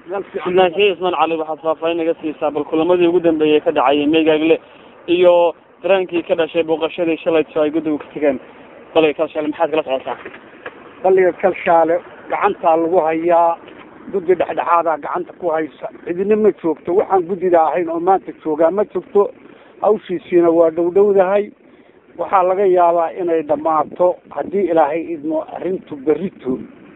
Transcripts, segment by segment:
xubnaanshiye ismaan cali waxaad faahfaahin naga siisaa bal kulamadii ugu dambeeyey ka dhacayay meygaagle iyo daraankii ka dhashay booqashadii shalayto ay guddiga ku tegeen baliga kalshaale maxaad kala socotaa baliga kalshaale gacantaa lagu hayaa guddi dhexdhexaadaa gacanta ku haysa cidina ma joogto waxaan guddida ahayn oo maanta joogaa ma jirto hawshiisiina waa dhowdhowdahay waxaa laga yaabaa inay dhammaato haddii ilaahay idmo arrintu berito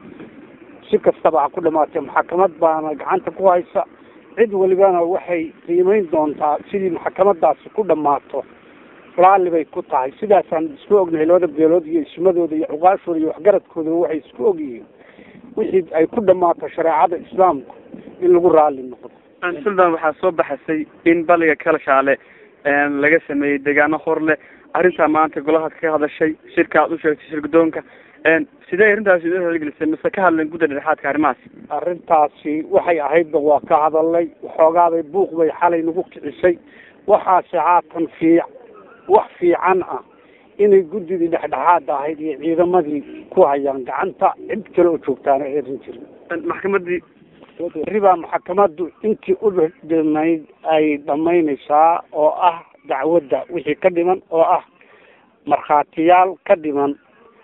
si kastaba ha ku dhamaatee maxakamad baana gacanta ku haysa cid walibana waxay qiimeyn doontaa sidii maxkamadaasi ku dhammaato raalli bay ku tahay sidaasaan isku ognahay labada beelood iyo ismadooda iyo cuqaashooda iyo waxgaradkooda waxay isku ogyihiin wixii ay ku dhammaato shareecada islaamku in lagu raalli noqdo suldan waxaa soo baxasay in baliga kalshaale laga sameeyey deegaano hor leh arrintaa maanta golahaad ka hadashay shirka aad u sheegtay shirgudoonka sidee arrintaasi idin haligelisay mise ka hadleen gudda dhexaadka arrimahaas arrintaasi waxay ahaydba waa ka hadalnay waxoogaabay buuq bay xalay nagu kicisay waxaase haatan fiic wax fiican ah inay guddidii dhexdhexaada ahayd iyo ciidamadii ku hayaan gacanta cid kale oo joogtaana erin jirin maxkamadii ribaa maxkamaddu intii u dhimayd ay dhamaynaysaa oo ah dacwadda wixii ka dhiman oo ah markhaatiyaal ka dhiman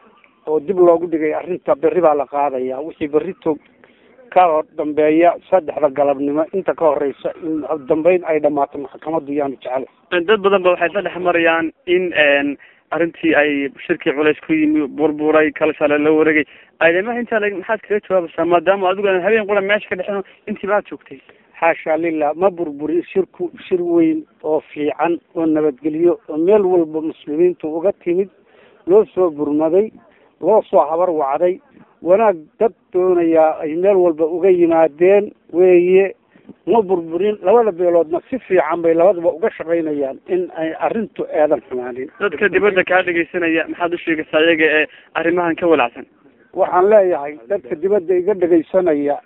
oo dib loogu dhigay arrinta berri baa la qaadaya wixii berrito ka dambeeya saddexda galabnimo inta ka horeysa in dambeyn ay dhamaato maxkamaddu yaanu jecel dad badan ba waxay isla dhex marayaan in arrintii ay shirkii culays ku yimi burburay kalshaale la wareegay aadamaha intaa la maxaad kaga jawaabaysaa maadaama adigu aan habeen qura meesha ka dhexin intiiba aad joogtay xaasha lilah ma burburi shirku shir weyn oo fiican oo nabadgelyo oo meel walba muslimiintu uga timid loo soo burmaday loo soo habar wacday wanaag dad doonayaa ay meel walba uga yimaadeen weeye ma burburin labada beeloodna si fiican bay labadaba uga shaqaynayaan in ay arrintu eedan xumaanin dadka dibadda kaa dhegaysanaya maxaad u sheegaysaa iyaga ee arrimahan ka walacsan waxaan leeyahay dadka dibadda iga dhegaysanaya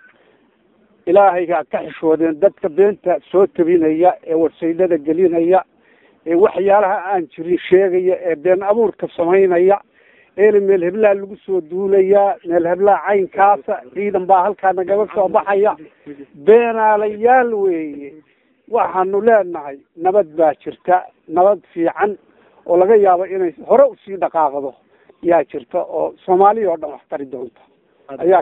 ilaahaygaa ka xishoodeen dadka beenta soo tabinaya ee warsaydada gelinaya ee waxyaalaha aan jirin sheegaya ee been abuurka samaynaya eena meel heblaa lagu soo duulayaa meel heblaa caynkaasa ciidan baa halkaa nagaga soo baxaya beenaalayaal weeye waxaanu leenahay nabad baa jirta nabad fiican oo laga yaabo inay hore usii dhaqaaqdo yaa jirta oo soomaaliya oo dhan wax tari doonta ayaa